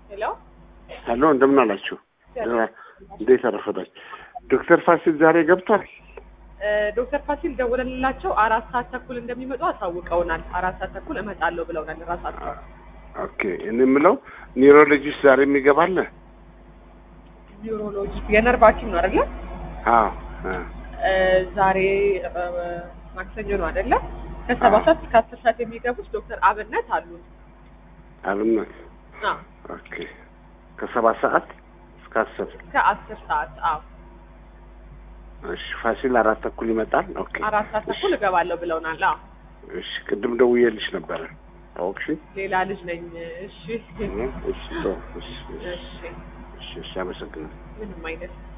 ሄሎ ሄሎ እንደምን አላችሁ? እንዴት አረፈዳችሁ? ዶክተር ፋሲል ዛሬ ገብቷል? እ ዶክተር ፋሲል ደውለንላቸው አራት ሰዓት ተኩል እንደሚመጡ አሳውቀውናል። አራት ሰዓት ተኩል እመጣለሁ ብለውናል ራሳቸው። ኦኬ እኔ የምለው ኒውሮሎጂስት ዛሬ የሚገባለ? ኒውሮሎጂ የነርቭ ሐኪም ነው አይደለ? አዎ አ፣ እ ዛሬ እ ማክሰኞ ነው አይደለ? ከሰባት ሰዓት እስከ አስር ሰዓት የሚገቡት ዶክተር አብነት አሉ። አብነት አዎ ኦኬ ከሰባት ሰዓት እስከ አስር እስከ አስር ሰዓት አዎ እሺ ፋሲል አራት ተኩል ይመጣል። ኦኬ አራት ሰዓት ተኩል እገባለሁ ብለውናል። አዎ እሺ ቅድም ደውዬልሽ ነበረ አወቅሽ? ሌላ ልጅ ነኝ። እሺ እሺ ቶ እሺ እሺ እሺ እሺ እሺ አመሰግናለሁ። ምንም አይነት